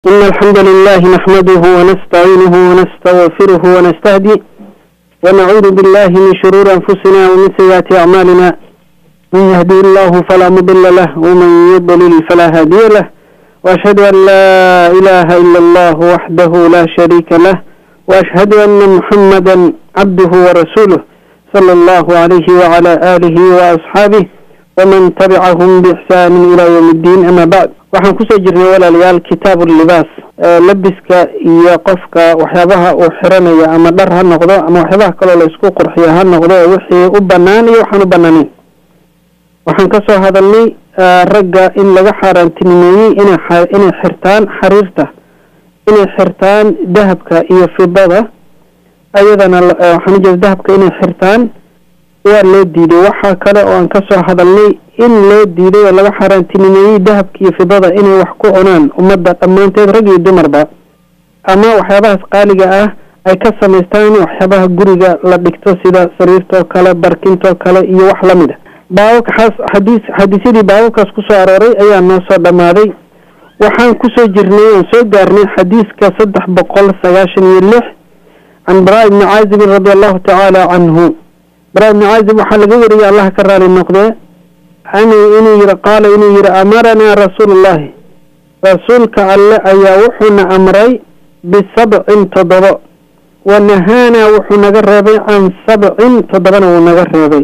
إن الحمد لله نحمده ونستعينه ونستغفره ونستهديه ونعوذ بالله من شرور أنفسنا ومن سيئات أعمالنا من يهدي الله فلا مضل له ومن يضلل فلا هادي له وأشهد أن لا إله إلا الله وحده لا شريك له وأشهد أن محمدا عبده ورسوله صلى الله عليه وعلى آله وأصحابه ومن تبعهم بإحسان إلى يوم الدين أما بعد waxaan kusoo jirnay walaalayaal kitaabu libaas labiska iyo qofka waxyaabaha uu xiranaya ama dhar ha noqdo ama waxyaabaha kaloo la isku qurxiyo ha noqdo wixii u banaan iyo waxaan u banaaneyn waxaan kasoo hadalnay ragga in laga xaaraantinimeeyey ina inay xirtaan xariirta inay xirtaan dahabka iyo fidada ayadana waxaan ujeeda dahabka inay xirtaan waa loo diiday waxaa kale oo aan kasoo hadalnay in loo diiday oo laga xaaraantinimeeyey dahabka iyo fidada inay wax ku cunaan ummadda dhammaanteed rag iyo dumarba ama waxyaabahaas qaaliga ah ay ka samaystaan waxyaabaha guriga la dhigto sida sariirtoo kale barkintoo kale iyo wax lamid a baababkaas xadiis xadiisyadii baababkaas kusoo arooray ayaa noo soo dhammaaday waxaan kusoo jirnay oon soo gaarnay xadiiska saddex boqol sagaashan iyo lix can baraa ibni caazibin radi allahu tacaala canhu baraa ibni caazib waxaa laga wariyay allah ka raali noqdee an inuu yiri qaala inuu yihi amaranaa rasuulu llahi rasuulka alle ayaa wuxuuna amray bisabcin toddobo wa nahaanaa wuxuu naga reebay can sabcin toddobana wuu naga reebay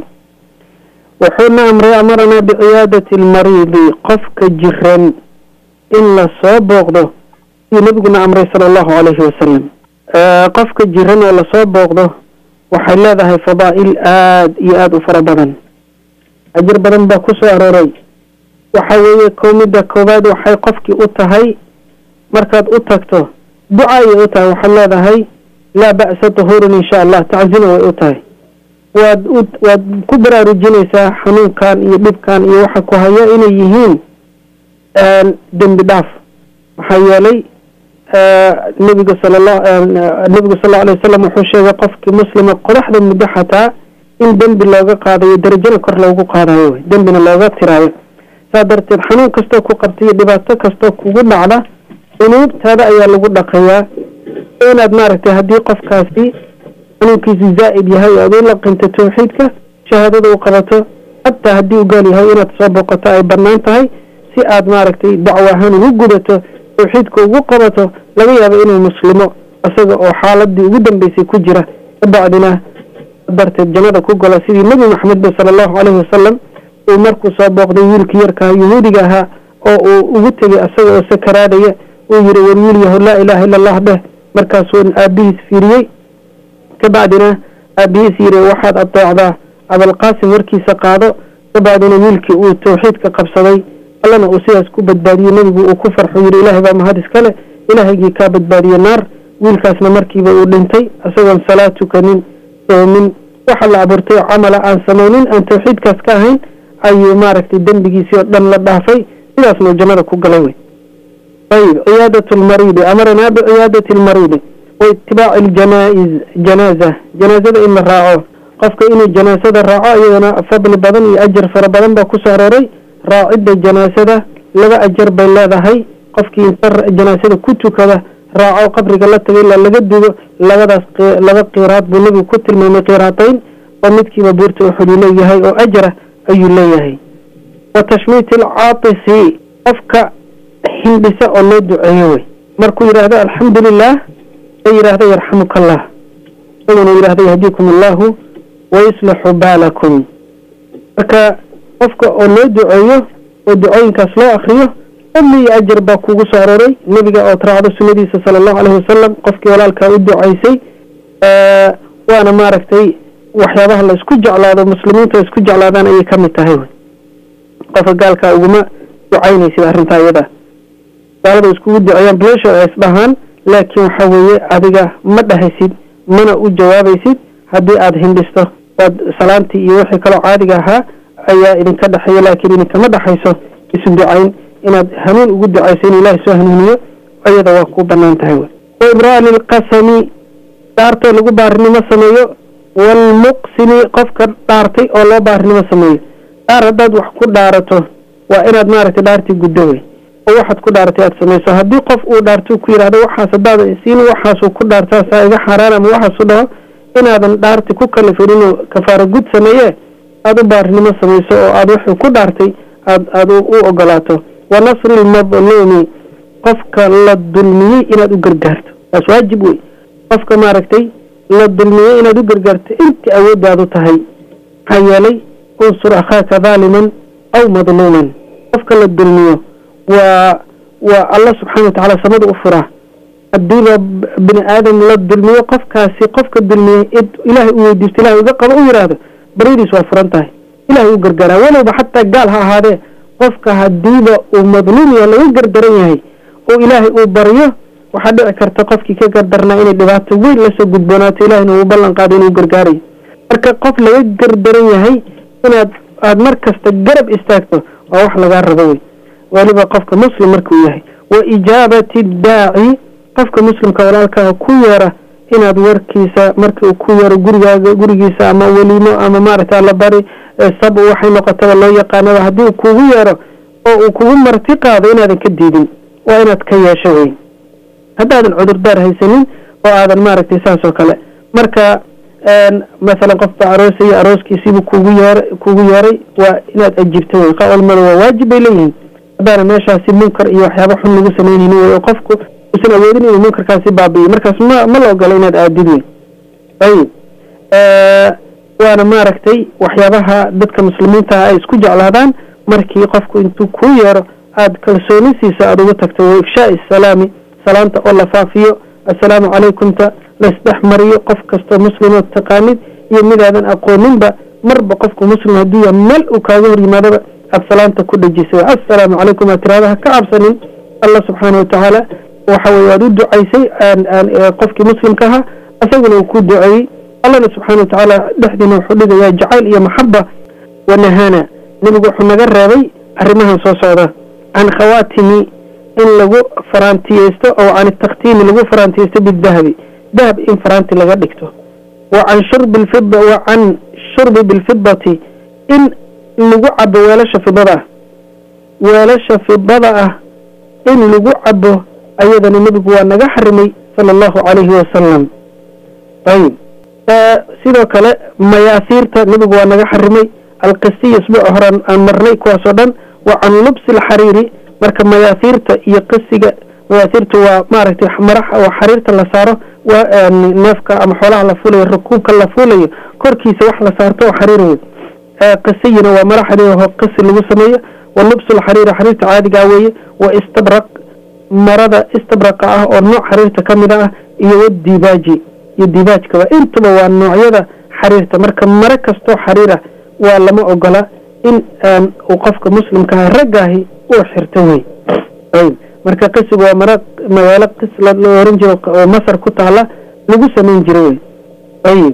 wuxuuna amray amaranaa biciyaadati almariidi qofka jiran in la soo booqdo siduu nabiguna amray sala allahu calayhi wasalam qofka jiran oo lasoo booqdo waxay leedahay fadaa'il aada iyo aada u fara badan ajir badan baa ku soo arooray waxa weeye kow midda koowaad waxay qofkii u tahay markaad u tagto duca ayay u tahay waxaad leedahay laa ba'sa tahurun insha allah taczina way u tahay waad u waad ku baraarujinaysaa xanuunkan iyo dhibkan iyo waxa ku haya inay yihiin dembi dhaaf maxaa yeelay nebiga sala la nebigu sal lla alay wasalam wuxuu sheegay qofkii muslima qodaxda muddo xataa in dembi looga qaadayo darajana kor loogu qaadayo wey dembina looga tiraayo saa darteed xanuun kastoo ku qabta iyo dhibaato kastoo kugu dhacda dunuubtaada ayaa lagu dhaqayaa inaad maaragtay haddii qofkaasi xanuunkiisu zaa'id yahay o aad u laqinto tawxiidka shahaadada u qabato hataa haddii u gaal yahay inaad soo boqoto ay bannaan tahay si aad maaragtay dacwo ahaan ugu gudato tawxiidka ugu qabato laga yaabo inuu muslimo isaga oo xaaladii ugu dambeysay ku jira kabacdina darteed jannada ku galo sidii nebi maxamed ba sala allahu caleyhi wasalam uu markuu soo booqday wiilkii yarkaha yuhuudiga ahaa oo uu ugu tegay isaga oo sakaraadaya uu yihi war wiil yaho laa ilaaha illa allah dheh markaasuu aabihiis fiiriyey kabacdina aabihiis yiri waxaad adeecdaa abalqaasim warkiisa qaado kabacdina wiilkii uu tawxiidka qabsaday allana uu sidaas ku badbaadiyey nebigu uu ku farxo yiri ilaahay baa mahad iskale ilaahaygii kaa badbaadiye naar wiilkaasna markiiba uu dhintay isagoon salaad tukanin soomin waxa la abuurtay camala aan samaynin aan tawxiidkaas ka ahayn ayuu maaragtay dembigiisii oo dhan la dhaafay sidaasnuu jannada ku galay wey ayib ciyaadat lmariidi amaranaa biciyaadati lmariidi wa itibaaci ljanaa-iz janaaza janaazada in la raaco qofka inuu janaasada raaco iyadana fadli badan iyo ajar fara badan baa kusoo arooray raacidda janaasada laba ajar bay leedahay qofkii inta janaasada ku tukada raaco qabriga la tagay ilaa laga dugo labadaas laba qiraad buu nebigu ku tilmaamay qiraatayn oo midkiiba buurta uxud uu leeyahay oo ajra ayuu leeyahay wa tashmiiti alcaatisi qofka hindhisa oo loo duceeyo wey markuu yidhaahdo alxamdu lilah la yidhaahdo yarxamuka allah isaguna yidhahdo yahdiikum allahu wayuslixu baalakum marka qofka oo loo duceeyo oo ducooyinkaas loo akriyo fadli iyo ajar baa kugu soo arooray nebiga ood raacdo sunadiisa sala allahu caleyhi wasalam qofkii walaalkaa u ducaysay waana maaragtay waxyaabaha la isku jeclaado muslimiinta isku jeclaadaan ayay kamid tahay wy qofka gaalkaa uguma ducaynaysid arrintaa iyada gaalada iskugu duceeyaan bilasho ay isdhahaan laakiin waxa weeye adiga ma dhahaysid mana u jawaabaysid haddii aada hindhisto waad salaantii iyo wixii kaloo caadiga ahaa ayaa idinka dhexeeya laakiin idinkama dhexayso isu ducayn inaad hanuun ugu ducayso in ilaahay soo hanuuniyo iyada waa ku banaan tahay wy wa ibraani lqasami dhaartoo lagu baarinimo sameeyo waalmuqsimi qofka dhaartay oo loo baarinimo sameeyo dhaar haddaad wax ku dhaarato waa inaad maaragtay dhaartii guddo wey oo waxaad ku dhaartay aada samayso haddii qof uu dhaarto ku yidhahdo waxaas haddaada siin waxaasuu ku dhaartaasaa iga xaaraan ama waxaasu dhaho inaadan dhaarti ku kalifin inuu kafaaro gud sameeye aada u baarinimo samayso oo aada wuxuu ku dhaartay aad aada u ogolaato wa nasri lmadluumi qofka la dulmiyey inaad u gargaarto taas waajib wey qofka maaragtay la dulmiyey inaad u gargaarto intii awooddaadu tahay maxaa yeelay unsur akhaaka daaliman aw madluuman qofka la dulmiyo waa waa alla subxaana watacaala samada u furaa haddiiba bini aadam la dulmiyo qofkaasi qofka dulmiyey id ilaahay u weydiisto ilahay uga qabo u yidhaahdo baryadiis waa furan tahay ilahay u gargaaraa walowba xataa gaal ha ahaadee qofka haddiiba uu madluum yahay laga gardaran yahay oo ilaahay uu baryo waxaa dhici karta qofkii ka gardarnaa inay dhibaato weyn lasoo gudboonaato ilahayna uu ballan qaado inuu gargaarayo marka qof laga gardaran yahay inaad aada mar kasta garab istaagto waa wax lagaa rabo wey weliba qofka muslim markuu yahay wa ijaabati daaci qofka muslimka walaalkaa ku yeera inaad warkiisa markii uu ku yeero gurigaaga gurigiisa ama weliimo ama maaragta alla bari sab waxay noqotaba loo yaqaanaba haddii uu kugu yeero oo uu kugu marti qaado inaadan ka diidin waa inaad ka yeesho wey haddaadan cudurdaar haysanin oo aadan maaragtay saas oo kale marka masalan qof baa aroosaya arooskiisiibuu kugu yeer kugu yeeray waa inaad ajibto wey qaolmada waa waajib bay leeyihiin haddaana meeshaasi munkar iyo waxyaaba xun lagu sameynayni wey oo qofku usan awoodin inuu munkarkaasi baabi'iyo markaas ma ma la ogola inaad aadid wey ayib waana maaragtay waxyaabaha dadka muslimiinta ah ay isku jeclaadaan markii qofku intuu kuu yeero aada kalsoonisiisa aada ugu tagto wa ifshaai salaami salaanta oo la faafiyo assalaamu calaykumta laisdhex mariyo qof kastoo muslimood taqaanid iyo midaadan aqooninba marba qofku muslim hadduu yaha meel uu kaaga hor yimaadaba aada salaanta ku dhejisay assalaamu calaykum aad tirahda ha ka cabsanin allah subxaana watacaala waxa weye waad u ducaysay qofkii muslimka ahaa isaguna uu ku duceeyey allahna subxaana watacaala dhexdiina wuxuu dhigayaa jacayl iyo maxaba wanahaana nebigu wuxuu naga reebay arrimahan soo socda can khawaatimi in lagu faraantiyeysto oo can takhtiimi lagu faraantiyeysto bidahabi dahab in faraanti laga dhigto wa can shurbi lfida wa can shurbi bilfidati in lagu cabo weelasha fidada ah weelasha fidada ah in lagu cabo ayadana nebigu waa naga xarimay sala allahu calayhi wasalam ayib sidoo kale mayaasiirta nebigu waa naga xarimay alqisiya isbuuca hore aan marnay kuwaasoo dhan wa can lubsi alxariiri marka mayaasiirta iyo qisiga mayaasiirtu waa maaragtay marax oo xariirta la saaro waa neefka ama xoolaha la fuulayo rukuubka la fuulayo korkiisa wax la saarto oo xariir wey qisiyina waa mara xariir oo qisi lagu sameeyo wa lubsu lxariiri xariirta caadigaa weeye wa istabraq marada istabraqa ah oo nooc xariirta ka mida ah iyo wadibaaji iyo dibaajkaba intuba waa noocyada xariirta marka mare kastoo xariir ah waa lama ogola in uu qofka muslimkaah raggaahi uu xirto wey ayb marka qisigu waa mara magaalo qis la oran jiro oo masar ku taala lagu samayn jiro wey ayib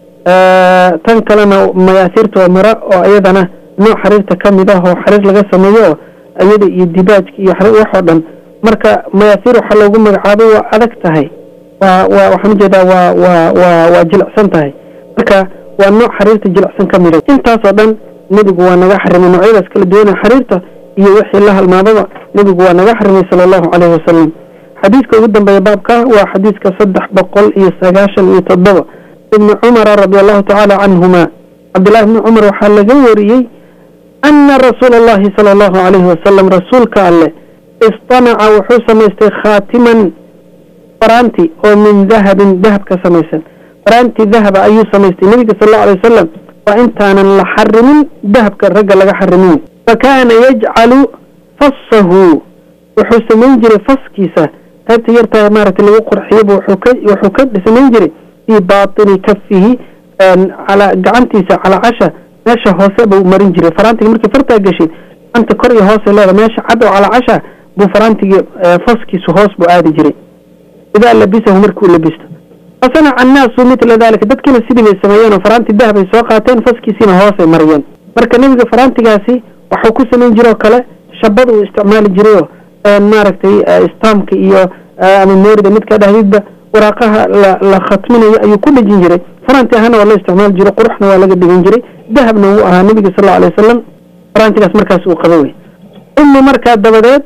tan kalena mayaasiirta waa mara oo iyadana nooc xariirta ka mid ah oo xariir laga sameeyo oo iyada iyo dibaajka iyo waxoo dhan marka mayaasiir waxaa loogu magacaabay waa adag tahay waa waa waxaan ujeedaa waa waa waa waa jilicsan tahay marka waa nooc xariirta jilicsan ka mida intaasoo dhan nebigu waa naga xarimay noocyadaas kala duwana xariirta iyo wixii la halmaadaba nebigu waa naga xarimay sala allahu caleyhi wasalam xadiiska ugu dambeeya baabka waa xadiiska saddex boqol iyo sagaashan iyo toddoba ibni cumara radi allahu tacaala canhuma cabdillahi ibni cumar waxaa laga wariyey ana rasuula allahi sala allahu calayhi wasalam rasuulka alleh istanaca wuxuu samaystay khaatiman faraanti oo min dahabin dahab ka samaysan faraanti dahaba ayuu samaystay nebiga sal allau alay wasalam waa intaanan la xarimin dahabka ragga laga xarimin fa kaana yajcalu fasahu wuxuu samayn jiray faskiisa qaybta yartaa maaragtay lagu qurxiyaba wuxuu ka wuxuu ka samayn jiray fii baatini kafihi calaa gacantiisa calaa casha meesha hoose buu marin jiray faraantiga markii fartaa gashid gacanta kor iyo hoose leeda meesha cad oo calaa casha buu faraantigii faskiisu hoos buu aadi jiray idaa labisahu markii uu labisto fasanaca annaasu mitla dalika dadkiina sidii bay sameeyeen oo faraanti dahabay soo qaateen faskiisiina hoosay mariyeen marka nebiga faraantigaasi waxuu ku samayn jiroo kale shabada uu isticmaali jirayoo maaragtay istaamka iyo ama moorida midkaa dhahdidba waraaqaha la la khatminayo ayuu ku dhejin jiray faraanti ahana waa loo isticmaali jiro quruxna waa laga dhigan jiray dahabna wuu ahaa nebiga sal allau alay wasalam faraantigaas markaas uu qaba wey uma markaa dabadeed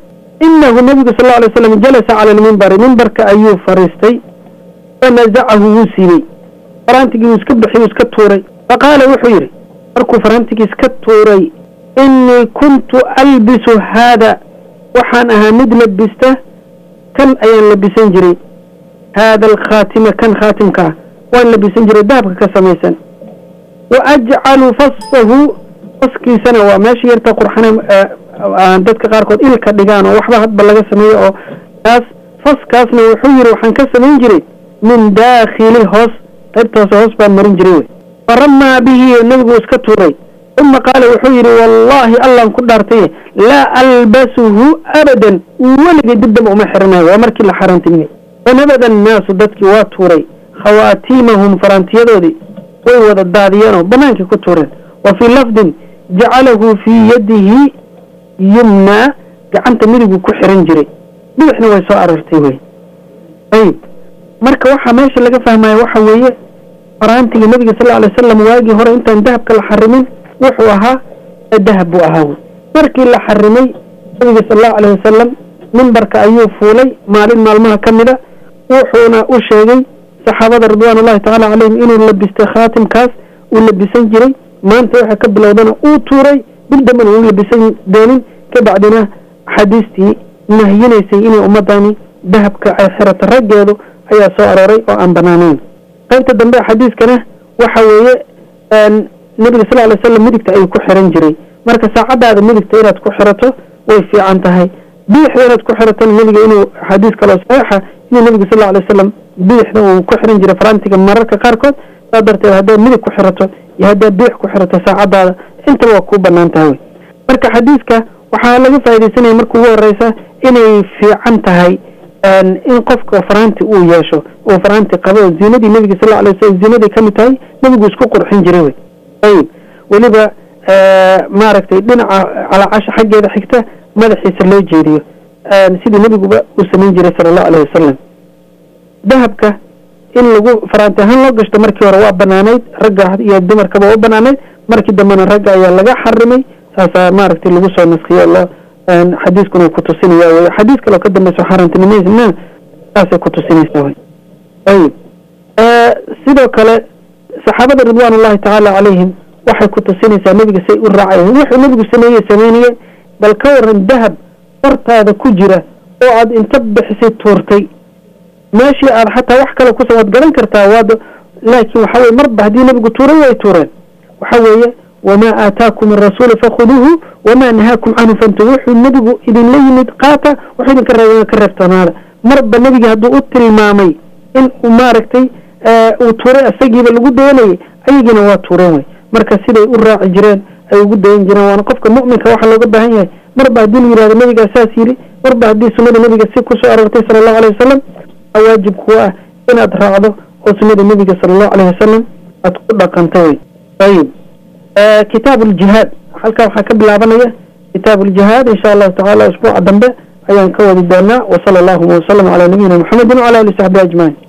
inahu nabigu sal lla alay slam jalasa cala almimbari mimbarka ayuu fariistay fanazacahu wuu siibey faraantigii wuu iska bixiyey wuu iska tuuray faqaala wuxuu yidhi markuu faraantigii iska tuuray inii kuntu albisu haada waxaan ahaa mid labista kan ayaan labisan jiray haada alkhaatima kan khaatimka ah waan labisan jiray dahabka ka samaysan wa ajcalu fasahu faskiisana waa meesha yarta qurxana dadka qaarkood ilka dhigaan oo waxba hadba laga sameeyo oo kaas faskaasna wuxuu yidhi waxaan ka samayn jiray min daakhili hoos qaybta hoose hoos baan marin jiray wey faramaa bihi nebigu iska tuuray uma qaala wuxuu yidhi wallaahi allaan ku dhaartaye laa albasuhu abadan weligay dib damba uma xiranayo waa markii la xarantimiyey fanabada annaasu dadkii waa tuuray khawaatiimahum faraantiyadoodii way wada daadiyeenoo bannaankii ku tuureen wa fii lafdin jacalahu fii yadihi yumnaa gacanta midigu ku xiran jiray bidixna way soo arartay wey ayib marka waxaa meesha laga fahmaya waxa weeye faraantiga nebiga sal alay wasalam waagii hore intaan dahabka la xarimin wuxuu ahaa dahab buu ahaa wey markii la xarimay nabiga sal allahu alayh wasalam mimbarka ayuu fuulay maalin maalmaha ka mida wuxuuna u sheegay saxaabada ridwaan ullahi tacaala calayhim inuu labistay khaatimkaas uu labisan jiray maanta waxa ka bilowdana uu tuuray dib dambana uu labisan doonin kabacdina axaadiistii nahyinaysay inay ummadani dahabka ay xirato raggeedu ayaa soo arooray oo aan banaanayn qaybta dambe xadiiskana waxa weeye nabiga sal lay slam midigta ayuu ku xiran jiray marka saacadaada midigta inaad ku xirato way fiican tahay biixda inaad ku xiratona nebiga inuu xadiis kaloo saxiixa inuu nebiga sal alay wasalam biixda uu ku xiran jiray faraantiga mararka qaarkood saa darteed haddaad midig ku xirato iyo haddaad biix ku xirato saacadaada intaba waa kuu banaan tahay wey marka xadiiska waxaa laga faaidaysanaya marka ugu horeysa inay fiican tahay in qofka faraanti uu yeesho uu faraanti qabo oo ziinadii nebiga sal alay wasalam ziinaday ka mid tahay nebigu isku qurxin jiray wey ayib weliba maaragtay dhinaca calaacasha xaggeeda xigta madaxiisa loo jeediyo sidii nebiguba uu samayn jiray sala allahu alayh wasalam dahabka in lagu faraanti ahaan loo gashto markii hore waa banaanayd ragga iyo dumarkaba waa banaanayd markii dambena ragga ayaa laga xarimay saasaa maaragtay lagu soo naskiyo loo xadiiskuna ku tusinaya wey xadiis kaloo ka dambeyso xaaraantinimaysna saasay ku tusinaysaa wey ayib sidoo kale saxaabada ridwaan ullahi tacaala calayhim waxay ku tusinaysaa nebiga say u raacayeen wuxuu nebigu sameeyey sameynayey bal ka waran dahab hortaada ku jira oo aad inta bixisay tuurtay meeshii aad xataa wax kale kusa waad garan kartaa waad laakiin waxa weye marba haddii nebigu tuuray way tuureen waxa weeye wamaa aataakum arasuulu fakhuduuhu wamaa nahaakum canhu fantu wuxuu nebigu idinla yimid qaata wuxuu idinka reebay ka reebtoonaada marba nebigi hadduu u tilmaamay in uu maaragtay uu tuuray isagiiba lagu dayanayay ayagiina waa tuureen wey marka siday u raaci jireen ay ugu dayan jireen waana qofka mu'minka waxaa looga baahan yahay marba haddii la yihahdo nebigaa saas yidhi marba haddii sunnada nebiga si kusoo aroortay sala allahu alayh wasalam waajib kuwa ah inaad raacdo oo sunnada nebiga sala allahu alayh wasalam aad ku dhaqanto wey ayib kitaabu ljihaad halkaa waxaa ka bilaabanaya kitaabu ljihaad insha allahu tacaala usbuuca dambe ayaan ka wadi doonaa wasala allahuma wasalam calaa nabiyina muxamedin wcala ali saxbi ajmaciin